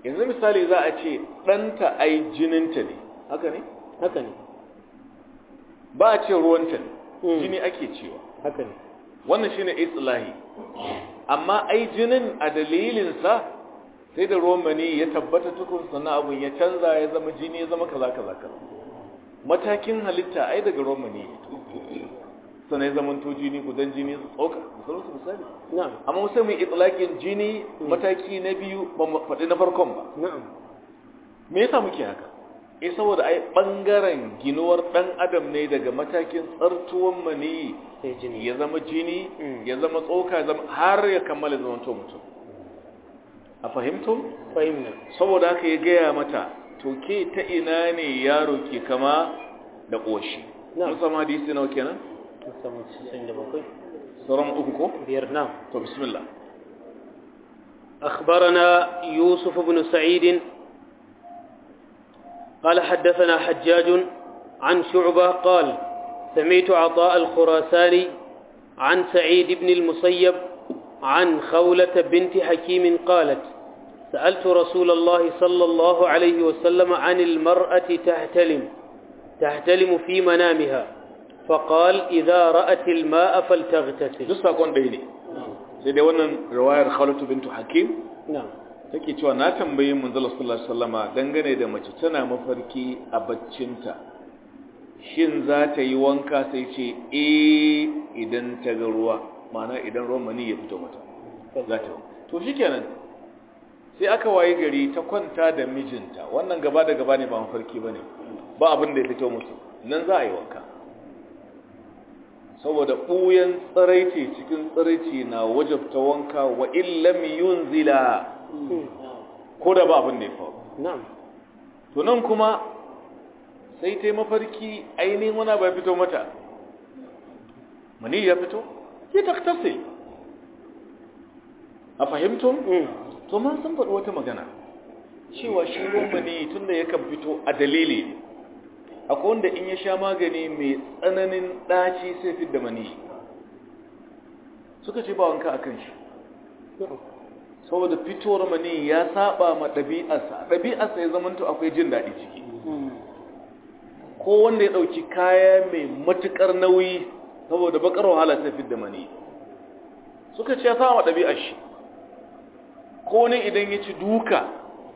yanzu misali za a ce ɗanta ai jininta ne haka ne haka ne ba a ce ruwanta ne Mm. jini ake cewa haka ne wannan shine islahi amma ai jinin a dalilinsa sai da ruwan mani ya tabbata tukun sannan abun ya canza ya zama jini ya zama kaza kaza kaza matakin halitta ai daga ruwan mani ne sannan ya zama to jini gudan jini su tsoka misalin su misali na'am amma sai mu yi itlaqin jini mataki na biyu ba mu faɗi na farkon ba na'am me yasa muke haka eh saboda ai bangaren ginuwar dan adam ne daga matakin tsartuwan mani sai jini ya zama jini Mm. ya zama tsoka ya zama har ya kammala zaman to mutum a fahimtum fahimna saboda haka ya gaya mata to ke ta ina ne yaro ke kama da ƙoshi Na'am. mun samu hadisi nawa kenan musamman cikin da bakwai sauran uku ko biyar na'am to bismillah أخبرنا يوسف بن سعيد قال حدثنا حجاج عن شعبة قال سمعت عطاء الخراساني عن سعيد بن المسيب عن خولة بنت حكيم قالت سألت رسول الله صلى الله عليه وسلم عن المرأة تحتلم تحتلم في منامها فقال إذا رأت الماء فلتغتسل duk sakon ɗaya ne sai dai wannan riwayar Khalatu bintu Hakim نعم take cewa na tambayi manzala sallallahu alaihi wasallama dangane da mace tana mafarki a baccinta shin za ta yi wanka sai ce eh idan ta ga ruwa ma'ana idan ruwan mani ya fito mata za ta yi to shikenan sai aka waye gari ta kwanta da mijinta wannan gaba da gaba ne ba mafarki bane ba abin da ya fito musu nan za a yi wanka saboda ɓuyan tsiraici cikin tsiraici na wajabta wanka wa illam yunzila ko da ba abin da ya faru نعم to nan kuma sai ta yi mafarki ainihin wani bai fito mata mani ya fito ya taktase a fahimtun to man sun faɗi wata magana cewa shi ruwan mani tun da yakan fito a dalili ne akwai wanda in ya sha magani mai tsananin ɗaci sai fi da mani suka ce ba wanka a kan shi saboda fitowar mani ya saba ma ɗabi'arsa ɗabi'arsa ya zamanto akwai jin daɗi ciki ko wanda ya ɗauki kaya mai matuƙar nauyi saboda bakar wahala sai fi da mani suka ce ya sama ɗabi'ar shi ko ne idan ya ci duka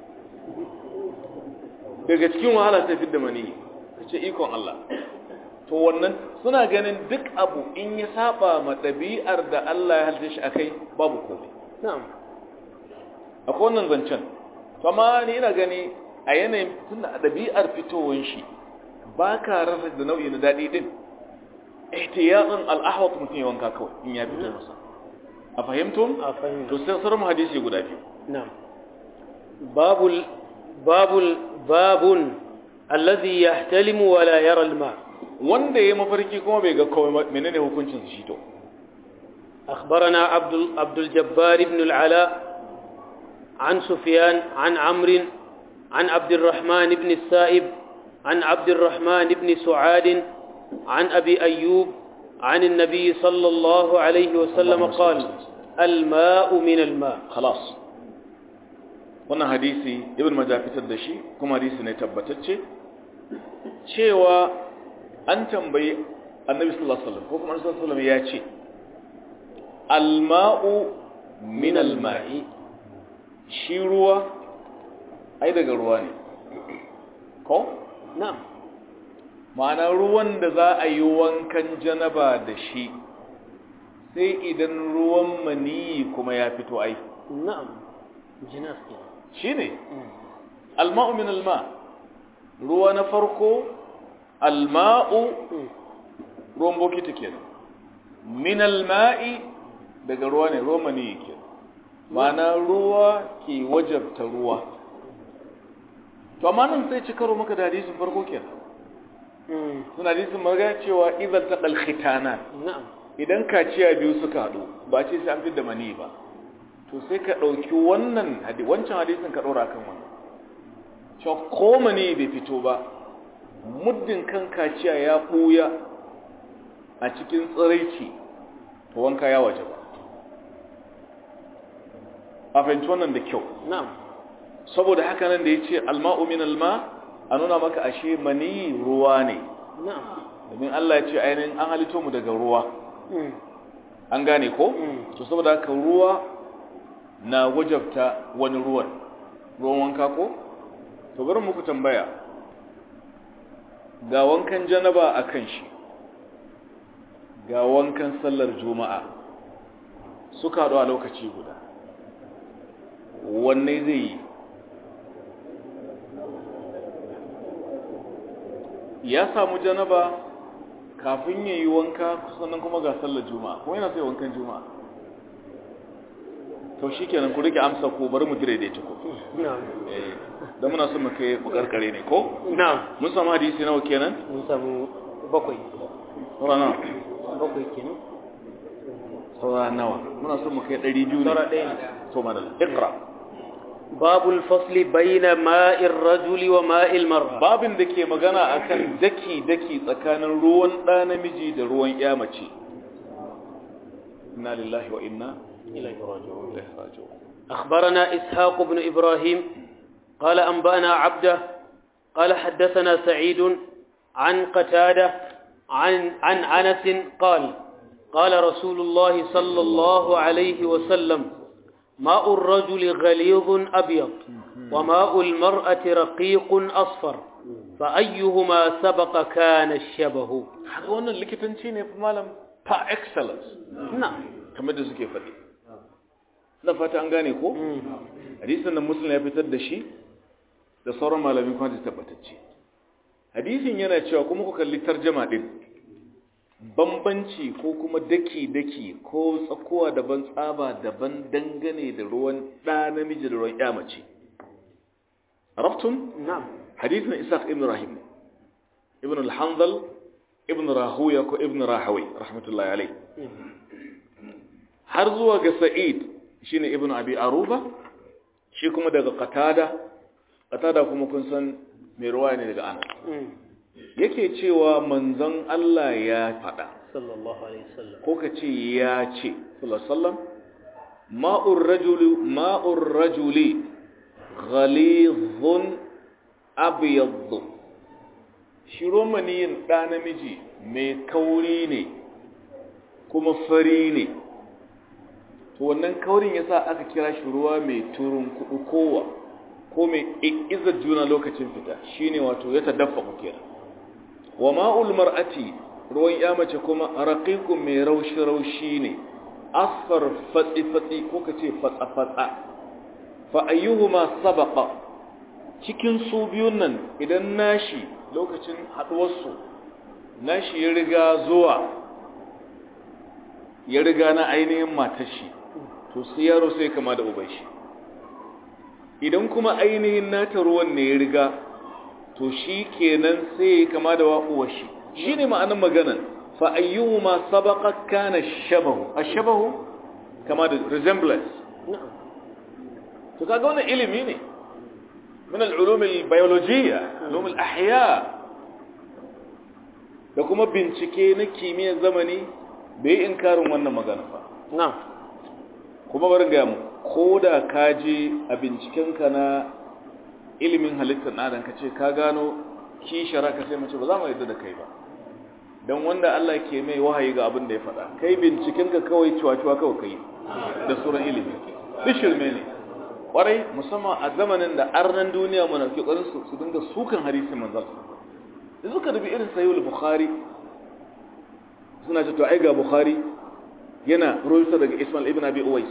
daga cikin wahala sai fi da mani ka ce ikon Allah to wannan suna ganin duk abu in ya saba ma ɗabi'ar da Allah ya halitta shi akai babu komai نعم akwai wannan zancen amma ni ina gani a yanayin tun da ɗabi'ar fitowar shi ba ka rasa da nau'i na daɗi ɗin ihtiyatun al'ahwat mutum ya wanka kawai in ya fito masa a fahimtun أفهم to sai sauran hadisi guda biyu نعم باب ال... باب ال... باب الذي يحتلم ولا يرى الماء wanda ya mafarki kuma bai ga komai ba, menene hukuncin shi to أخبرنا عبد ال... عبد الجبار بن العلاء عن سفيان عن عمرو عن عبد الرحمن بن السائب عن عبد الرحمن بن سعاد عن أبي أيوب عن النبي صلى الله عليه وسلم اللهم صل قال وسلم. الماء من الماء khalas wannan hadisi ibn majah fitar da shi kuma hadisi ne tabbatacce cewa an tambayi annabi sallallahu alaihi wasallam ko kuma annabi sallallahu alaihi wasallam ya ce alma'u min alma'i shi ruwa ai daga ruwa ne ko نعم ma'ana ruwan da za a yi wankan janaba da shi sai idan ruwan maniyi kuma ya fito ai نعم جناس كده shine alma'u min alma ruwa na farko alma'u ruwan bokiti kenan min alma'i daga ruwa ne ruwan maniyi kenan ma'ana ruwa ke wajabta ruwa to amma nan sai ci karo maka da hadisin farko kenan suna hadisin magana cewa idan taqal khitana نعم idan kaciya biyu suka haɗu ba ce sai an fi da mani ba to sai ka ɗauki wannan hadi wancan hadisin ka ɗora kan wannan cewa ko mani bai fito ba muddin kan kaciya ya ɓuya a cikin tsiraici to wanka ya waje ba a fahimci wannan da kyau نعم saboda haka nan da ya ce alma'u min alma a nuna maka ashe mani ruwa ne domin Allah ya ce ainihin an halitto mu daga ruwa an gane ko to saboda haka ruwa na wajabta wani ruwan ruwan wanka ko to bari muku tambaya ga wankan janaba a kan shi ga wankan sallar juma'a suka haɗu a lokaci guda wanne zai yi ya samu janaba kafin ya yi wanka sannan kuma ga sallar juma'a kuma yana sai wankan juma'a to shi kenan ku rike amsa ko bari mu dire da ko da muna son mu kai bukarkare ne ko na'am mun samu hadisi nawa kenan mun samu bakwai saura nawa bakwai kenan saura nawa muna son mu kai 200 saura ne ɗaya ne to madal iqra باب الفصل بين ماء الرجل وماء المرأة babin da ke magana akan daki daki tsakanin ruwan ɗa namiji da ruwan ya mace inna lillahi wa inna إليه راجعون ilaihi raji'un أخبرنا إسحاق بن إبراهيم قال أنبأنا عبده قال حدثنا سعيد عن قتادة عن عن أنس قال قال رسول الله صلى الله عليه وسلم ماء الرجل غليظ أبيض وماء المرأة رقيق أصفر فأيهما سبق كان الشبه haka wannan likitanci ne fa malam par excellence نعم kamar da suke faɗi na fata an gane ko hadisin da muslim ya fitar da shi da sauran malamin kuma da tabbatacce hadisin yana cewa kuma ku kalli tarjama din bambanci ko kuma daki-daki ko tsakowa daban tsaba daban dangane da ruwan ɗa namiji da ruwan ya mace raftun نعم hadisin isaac ibn rahim ibn al-hanzal ibn rahuya ko ibn rahawi rahmatullahi alai har zuwa ga sa'id shine ibn abi aruba shi kuma daga qatada qatada kuma kun san mai ruwaya ne daga anas yake cewa manzon Allah ya faɗa صلى الله عليه وسلم ko ka ce ya ce sallallahu alaihi wasallam ma'ur rajuli ma'ur rajuli ghalidhun abyad shi romaniyin ɗa namiji mai kauri ne kuma fari ne to wannan kaurin yasa aka kira shi ruwa mai turun kudu kowa ko mai izar juna lokacin fita shine wato ya tadaffa kenan wa ma'ul mar'ati ruwan ya mace kuma raqiqun mai raushi raushi ne asfar fatsi fatsi ko kace fatsa fatsa fa ayyuhuma sabaqa cikin su biyun nan idan nashi lokacin haduwar su nashi ya riga zuwa ya riga na ainihin matar shi to sai yaro sai kama da uban shi idan kuma ainihin nata ruwan ne ya riga to shi kenan sai ya kama da wa'uwar shi shi ne ma'anin maganan fa'ayyuhuma sabaqa kana shabahu ashabahu kama da resemblance نعم to kaga wannan ilimi ne min al-ulum al-biologiyya ulum al-ahya da kuma bincike na kimiyyar zamani bai inkarin wannan magana ba نعم kuma bari ga mu ko da ka je a bincikenka na ilimin halittar ɗan ka ce ka gano kishara ka sai mace ba za mu yadda da kai ba don wanda Allah ke mai wahayi ga abin da ya faɗa kai bincikenka kawai cuwa-cuwa kawai kai da sauran ilimi duk shirme ne kwarai musamman a zamanin da arnan duniya mana ke ƙwarin su su dinga sukan hadisi manzal da suka dubi irin sayyul bukhari suna ce to ai ga bukhari yana ruwaito daga Ismail ibn Abi Uwais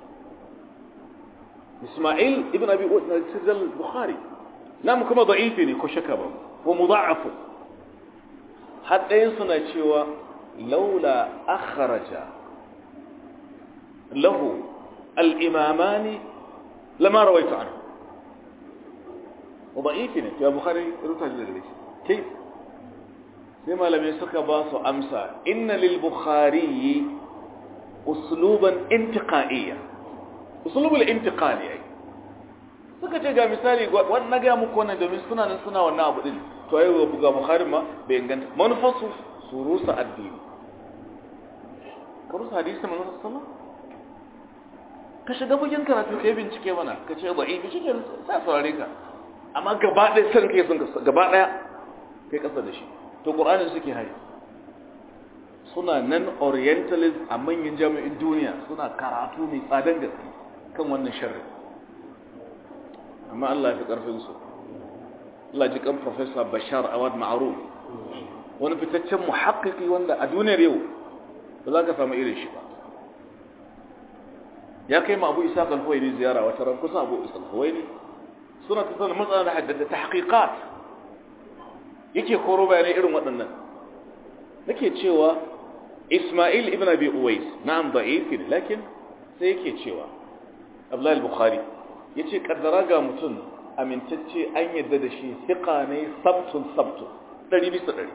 Ismail ibn Abi Uwais na sirrin Bukhari namu kuma da'ifi ne ko shaka ba ko mudha'afu haddayin suna cewa laula akhraja lahu al-imamani lama rawaitu anhu وضعيف ne ya Bukhari rubuta da gare shi kai sai malamai suka ba su amsa inna lil bukhari usluban intiqaiya uslubul intiqali ai suka ce ga misali wannan na ga muku wannan domin suna nan suna wannan abu din to ai ga bukhari ma bai inganta manufarsu su rusa addini ka rusa hadisi manzon sallallahu ka shiga bugin karatu kai bincike mana ka ce da'ifi shi ke sa saurare ka amma gaba ɗaya san kai sun gaba ɗaya kai kasa da shi to ƙur'anin suke hari suna nan orientalist a manyan jami'in duniya suna karatu mai tsadan gaske kan wannan sharri amma Allah ya fi ƙarfinsu Allah ji kan Professor Bashar Awad Ma'aruf wani fitaccen muhakkiki wanda a duniyar yau ba za ka samu irin shi ba ya kai ma Abu Isa Kalfawaini ziyara wata ran kusa Abu Isa Kalfawaini suna tattauna matsalar da haddada ta haƙiƙat yake koro bayanai irin waɗannan nake cewa Ismail ibn Abi Uwais na'am da'if lakin sai yake cewa Abdullah al-Bukhari yace kaddara ga mutum amintacce an yadda da shi thiqa ne sabtun sabtun 100 bisa 100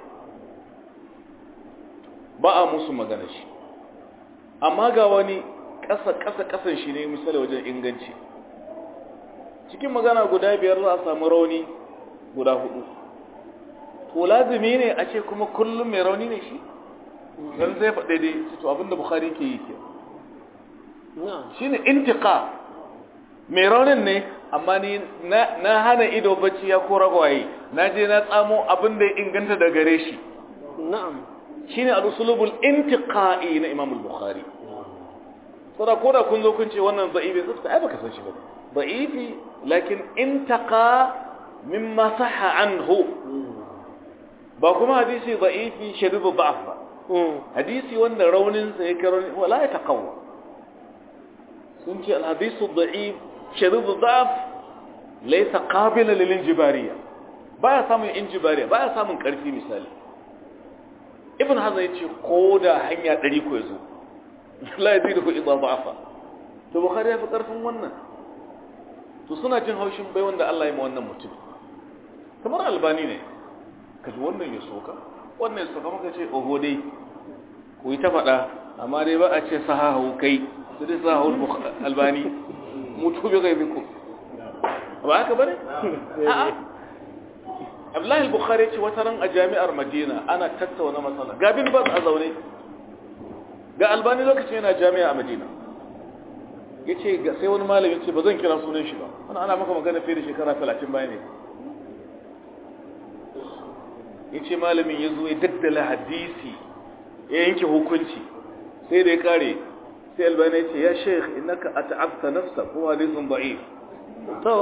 ba a musu magana shi amma ga wani ƙasa ƙasa ƙasan shi ne misali wajen inganci cikin magana guda biyar za a samu rauni guda hudu to lazimi ne a ce kuma kullum mai rauni ne shi don zai faɗe dai to abinda bukhari ke yi ke shi ne intika mai raunin ne amma ni na hana ido bacci ya kora gwaye na je na tsamo abinda ya inganta da gare shi shi ne al'usulubul intiƙa'i na imamul bukhari sada ko da kun zo kun ce wannan za'ibi zai ai baka san shi ba za'ifi lakin intaka mimma sahha anhu ba kuma hadisi za'ifi shadidu da'af ba hadisi wanda raunin sa yake rauni wala ya taqawwa sun ce al-hadisu da'if shadidu da'af laysa qabila lil injibariya baya samun injibariya baya samun karfi misali ibn hazan yace ko da hanya 100 ko yazo la yazidu idha da'afa to bukhari ya fi karfin wannan to suna jin haushin bai wanda Allah ya ma wannan mutum kamar albani ne kaji wannan ya soka wannan ya soka maka ce oho dai ku yi ta faɗa amma dai ba a ce sahahu kai su dai sahahu albani mutu bi gai biku ba haka bane a'a Abdullahi al-Bukhari ce wata ran a jami'ar Madina ana tattauna matsala ga bin bas a zaune ga albani lokacin yana jami'a a Madina yace ga sai wani malami ce ba zan kira sunan shi ba wannan ana maka magana fiye da shekara 30 baya ne yace malamin ya zo ya daddala hadisi ya yanke hukunci sai da ya kare sai albani ya ce ya sheikh innaka at'abta nafsa ko hadisun da'if to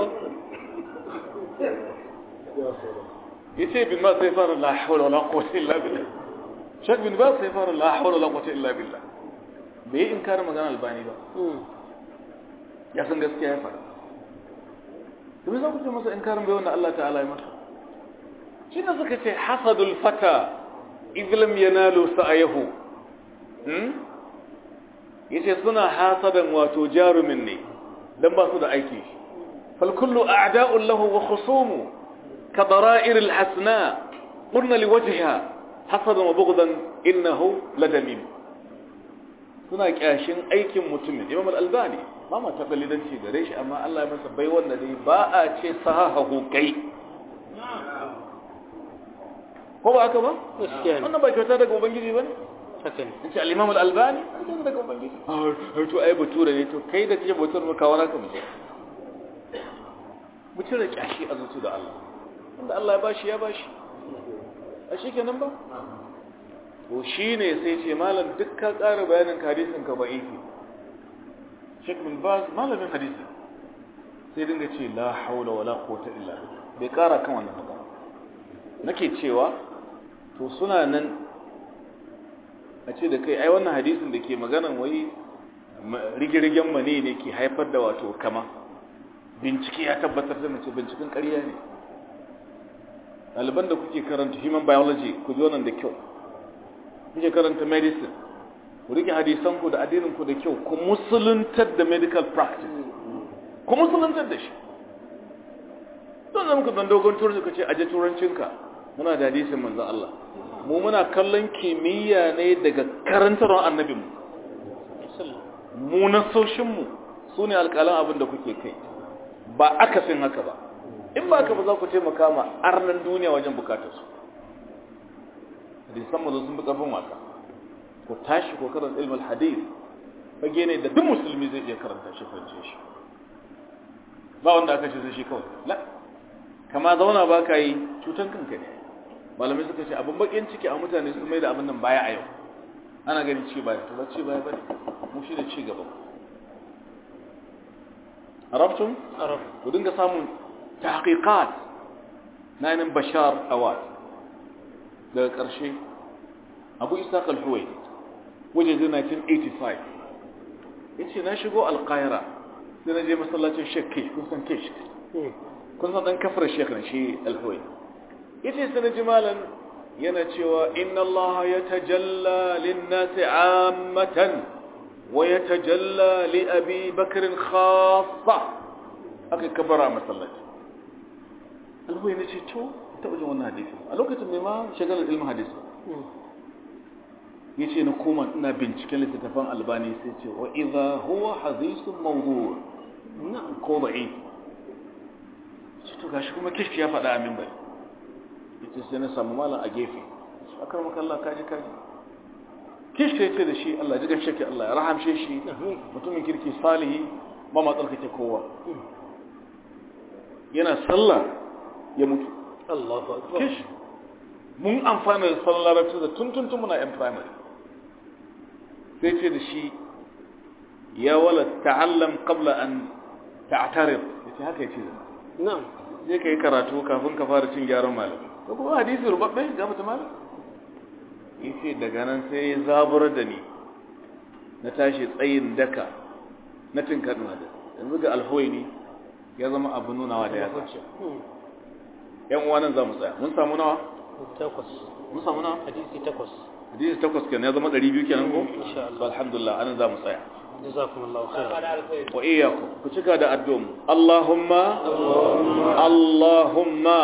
yace bin ma sai fara la hawla wala quwwata illa billah sheikh bin ba sai fara la hawla wala quwwata illa billah bai inkar magana albani ba ya san gaskiya ya fara to me za ku ce masa inkarin bai wanda Allah ta'ala ya masa shi ne suka ce hasadul fata idlam yanalu sa'ayahu hmm yace suna hasadan wato jarumin ne dan ba su da aiki fal kullu a'da'un lahu wa khusumu ka dara'ir al hasna qulna li wajhiha hasadan wa bughdan innahu ladamim suna kyashin aikin mutumin imam al-albani ba ma taɓalidanci gare shi amma Allah ya masa bai wanda dai ba a ce sahahu kai ko ba haka ba wannan ba kyauta daga ubangiji ba ne haka ne in ce al-imam al-albani an kyauta daga ubangiji har to ai bature ne to kai da kake bature ba kawo naka mutum mu cire kyashi a zuci da Allah wanda Allah ya bashi ya bashi a shi kenan ba to shine sai ce malam duk ka ƙara bayanin hadisin ka ba'ifi Sheikh bin Baz malamin hadisi sai dinga ce la haula wala quwwata illa billah bai kara kan wannan magana nake cewa to suna nan a ce da kai ai wannan hadisin da ke maganan wai rigirgen mane ne ke haifar da wato kama bincike ya tabbatar da mace binciken ƙarya ne ɗaliban da kuke karanta human biology ku ji wannan da kyau kuke karanta medicine ku rike hadisanku da addininku da kyau ku musuluntar da medical practice ku musuluntar da shi don zama ku dogon turanci ka ce aje turancinka muna da hadisin manzan Allah mu muna kallon kimiyya ne daga karantarwar annabinmu mu na soshinmu su ne alƙalan abin da kuke kai ba akasin haka ba in ba ka ba za ku taimaka ma arnan duniya wajen bukatarsu hadisan mu sun bi ƙarfin wasa ku tashi ko karanta ilmul hadith fage ne da duk musulmi zai iya karanta shi fahimce shi ba wanda aka ce sai shi kawai la kama zauna ba ka yi cutan kanka ne malamai suka ce abin bakin ciki a mutane su mai da abin nan baya a yau ana ganin ci baya to ba ci baya bane mu shi da ci gaba arabtum arab ku dinga samun tahqiqat na yanin bashar awad daga ƙarshe abu isa kalhuwai wajen 1985 ya ce na shigo alƙaira sai na je masallacin shek kish kun san kish kun san ɗan kafar shek na shi alhuwai ya ce sai na ji malan yana cewa inna Allah ya tajalla linnasi ammatan wa ya tajalla li abi bakirin khassa aka kabara masallaci alhuwai na ce to taɓa jin wannan hadisi a lokacin mai ma shagalar ilmin hadisi ya ce na koma ina binciken littattafan albani sai ce wa idha huwa hadisun mawdu na ko ba'i ce to gashi kuma kishi ya faɗa amin bai ya ce sai na samu malam a gefe a kan makalla kaji kaji kishi ya ce da shi Allah ji gashi ke Allah ya rahamshe shi mutumin kirki salihi ba ma tsarkake kowa yana sallah ya mutu Allahu akbar kish mun amfana da salon larabci da tuntuntun muna yan primary sai ce da shi ya wala ta'allam qabla an ta'tarif yace haka yace da na'am je kai karatu kafin ka fara cin gyaran malami ko kuma hadisi rubabbe ga mutum malam yace daga nan sai ya zabar da ni na tashi tsayin daka na tinkaduna da yanzu ga alhoyni ya zama abu nunawa da ya sace yan uwa nan za mu tsaya mun samu nawa takwas mun samu nawa hadisi takwas hadisi takwas kenan ya zama 200 kenan ko insha to alhamdulillah anan za mu tsaya jazakumullahu khairan wa iyyakum ku cika da addu'um Allahumma Allahumma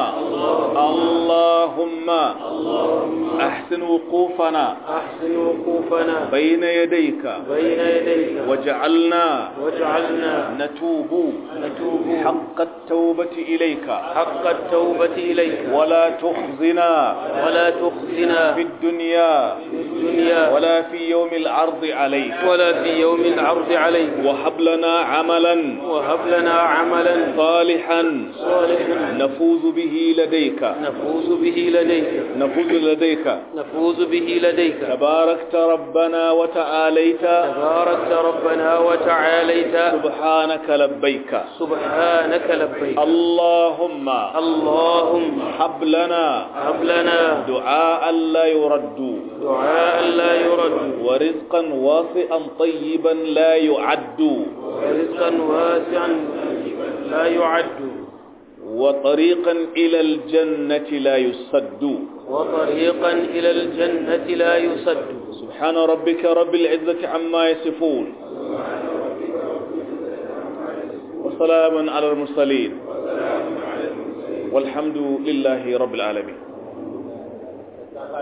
Allahumma ahsin wuqufana ahsin wuqufana bayna yadayka bayna yadayka waj'alna waj'alna natubu natubu حق التوبة إليك حق التوبة إليك ولا تخزنا ولا تخزنا في الدنيا في الدنيا ولا في يوم العرض عليك ولا في يوم العرض عليك وهب لنا عملا وهب لنا عملا صالحا صالحا نفوز به لديك نفوز به لديك نفوز لديك نفوز به لديك تباركت ربنا وتعاليت تباركت ربنا وتعاليت سبحانك لبيك سبحانك لبيك اللهم اللهم هب لنا هب لنا دعاء لا يرد دعاء لا يرد ورزقا واسعا طيبا لا يعد ورزقا واسعا لا يعد وطريقا إلى الجنة لا يسد وطريقا إلى الجنة لا يسد سبحان ربك رب العزة عما يصفون وسلام على المرسلين والحمد لله رب العالمين